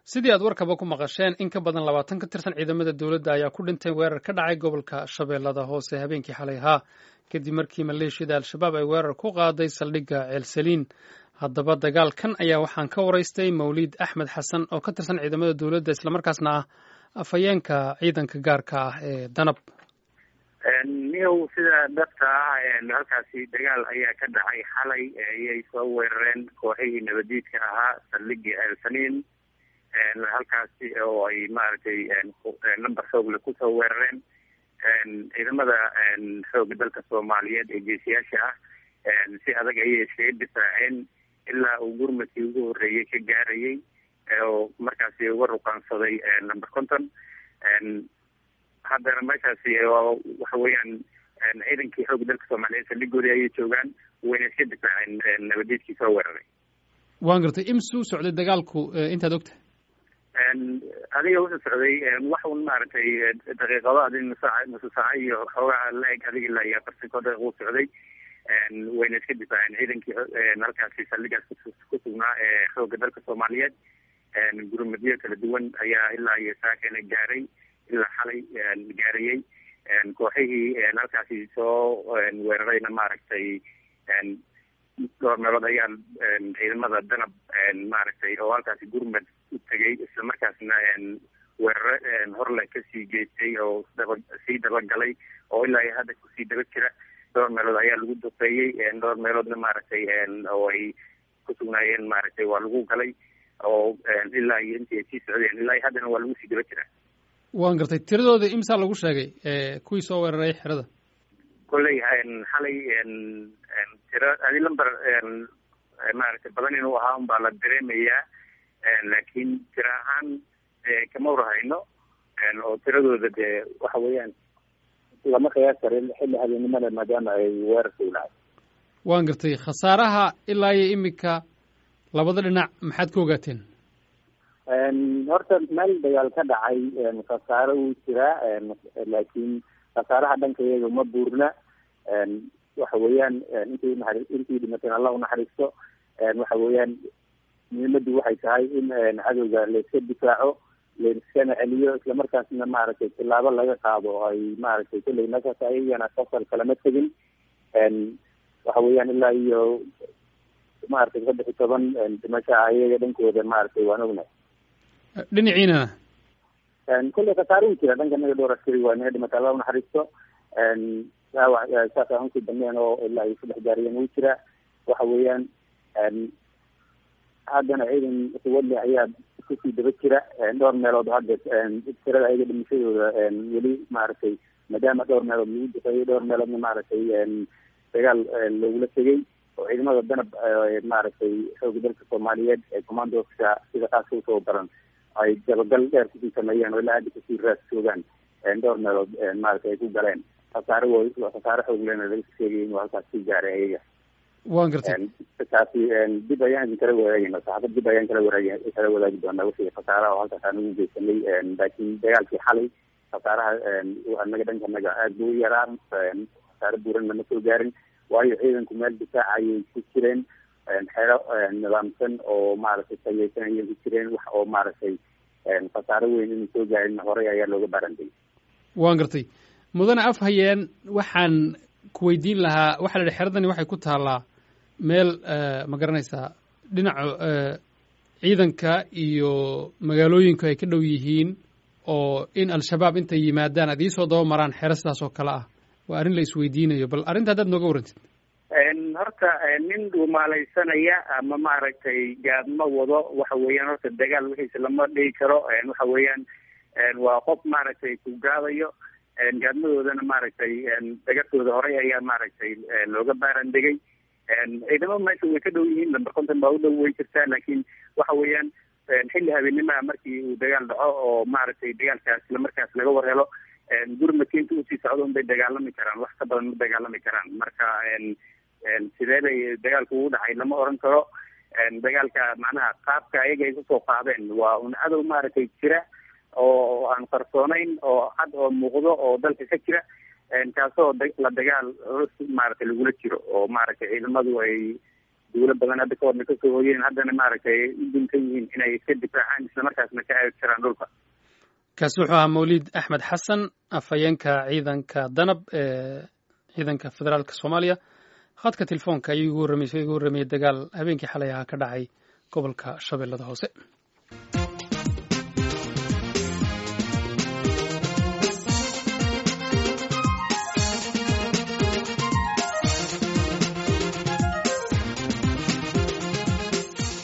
sidii aad warkaba ku maqasheen in ka badan labaatan ka tirsan ciidamada dowladda ayaa ku dhintay weerar ka dhacay gobolka shabeellada hoose habeenkii xalay ahaa kadib markii maleeshiyada al-shabaab ay weerar ku qaaday saldhigga ceelsaliin haddaba dagaalkan ayaa waxaan ka waraystay mawliid axmed xasan oo ka tirsan ciidamada dowladda islamarkaasna ah afhayeenka ciidanka gaarka ah ee danab niyow sida dhabta ah halkaasi dagaal ayaa ka dhacay xalay ayay soo weerareen kooxihii nabadiidka ahaa saldhigii ceelsaliin halkaasi oo ay maaragtay number xoogle kusoo weerareen ciidamada xooga dalka soomaaliyeed ee geesiyaasha ah si adag ayay iskaga difaaceen ilaa uu gurmadkii ugu horreeyey ka gaarayay oo markaasi uga ruqaansaday number conton haddana meeshaasi waxa weeyaan ciidankii xooga dalka soomaaliyeed saldhigoodii ayay joogaan wayna iska difaaceen nabadiidkii soo weeraray waan gartay imsu u socday dagaalku intaad ogtahay adiga wuxuu socday wax un maaragtay daqiiqado adig nusaac nusu saaco iyo xoogaa la-eg adig ilaa iyo afartan koo daqiiq u socday wayna iska difaaceen ciidankii halkaasi saldhigaas ku sugnaa ee xooga dalka soomaaliyeed gurmadyo kala duwan ayaa ilaa iyo saakana gaaray ilaa xalay gaarayey kooxihii halkaasi soo weerarayna maaragtay dhowr meelood ayaa ciidamada danab maaragtay oo halkaasi gurmad u tegay islamarkaasna weeraro horle kasii geystay oo daba sii dabagalay oo ilaa iyo hadda kusii daba jira dhowr meelood ayaa lagu duqeeyey dhowr meeloodna maaragtay oo ay ku sugnaayeen maaragtay waa lagu galay oo ilaa iyo intii ay sii socdeen ilaa iyo haddana waa lagu sii daba jiraa waan gartay tiradooda imsaa lagu sheegay kuwii soo weeraray xerada kolley xalay tiro adi lamber maaragtay badan inuu ahaa un baa la dareemayaa laakiin tiro ahaan kama warhayno oo tiradooda dee waxa weeyaan lama qiyaas karin xilli habeennimada maadaama ay weerarka ulahay waan gartay khasaaraha ilaa iyo imika labada dhinac maxaad ka ogaateen horta meel dagaal ka dhacay khasaaro wuu jiraa laakiin khasaaraha dhanka iyaga ma buurna waxa weeyaan intii naari intii dhimateen allah unaxariisto waxa weeyaan muhiimaddu waxay tahay in cadowga layska difaaco layskana celiyo islamarkaasna maaragtay tilaabo laga qaado oo ay maaragtay kulley meeshaas ayagana safar kalama tegin waxa weeyaan ilaa iyo maaragtay saddex iyo toban dhimasha ayaga dhankooda maaragtay waan ognahay dhinaciinana kulley khasaare u jira dhanka naga dhowr askari waa naga dhimata allah unaxariisto dhaawac saas aan usii dambeyn oo ilaa iyo saddex gaariyeen uu jira waxa weeyaan haddana ciidan suwadle ayaa kusii daba jira dhowr meelood hadda tirada ayaga dhimashadooda weli maaragtay maadaama dhowr meelood lagu duqeeyey dhowr meeloodna maaragtay dagaal lagula tegay oo ciidamada danab maaragtay xooga dalka soomaaliyeed ee commandoska sida khaaska usoo baran ay dabagal dheer kusii sameeyeen oo ilaa hadda kusii raas joogaan dhowr meelood maaragtay ay ku galeen khasaare w khasaare xoog lena laga sheegay inuu halkaas ku gaaray ayaga waan gartay taasi dib ayaan idin kala wadaagayna saxaafad dib ayaan kala wadaagi kala wadaagi doonaa wixii khasaaraha oo halkaas aan ugu geysanay laakiin dagaalkii xalay khasaaraha anaga dhanka naga aad buu u yaraa khasaare buuran lama soo gaarin waayo ciidanku meel difaaca ayay ku jireen xero nidaamsan oo maaragtay tayeysan ayay ku jireen wax oo maaragtay khasaare weyn inuu soo gaarin horey ayaa looga baarantay waan gartay mudane afhayeen waxaan ku weydiin lahaa waxaa la yihi xeradani waxay ku taallaa meel ma garanaysaa dhinaca ciidanka iyo magaalooyinku ay ka dhow yihiin oo in al-shabaab intay yimaadaan aad iisoo daba maraan xero sidaas oo kale ah waa arrin la isweydiinayo bal arrinta haddaad nooga warrantid horta nin dhuumaalaysanaya ama maaragtay gaadma wado waxa weeyaan horta dagaal wixiisa lama dhigi karo waxa weeyaan waa qof maaragtay ku gaadayo gaadmadoodana maaragtay dagartooda horey ayaa maaragtay looga baarandegay ciidamo meesha way ka dhow yihiin lamber conton baa u dhow way jirtaa laakiin waxa weeyaan xilli habeenimaha markii uu dagaal dhaco oo maaragtay dagaalkaas islamarkaas laga war helo gurmadka inta usii socdo un bay dagaalami karaan wax ka badan ma dagaalami karaan marka sidee bay dagaalku ugu dhacay lama oran karo dagaalka macnaha qaabka ayaga ay kusoo qaadeen waa un cadow maaragtay jira oo aan qarsoonayn oo cad oo muuqdo oo dalka ka jira kaasoo la dagaal culus maaragtay lagula jiro oo maaragtay ciidamadu ay duulo badan hadda ka horna kasoo hooyeen haddana maaragtay u duntan yihiin inay iska difaacaan islamarkaasna ka aagi karaan dhulka kaasi wuxuu ahaa mawlid axmed xasan afhayeenka ciidanka danab ee ciidanka federaalka soomaaliya khadka telefoonka ayuu igu warramay igu warramayay dagaal habeenkii xalay ahaa ka dhacay gobolka shabeellada hoose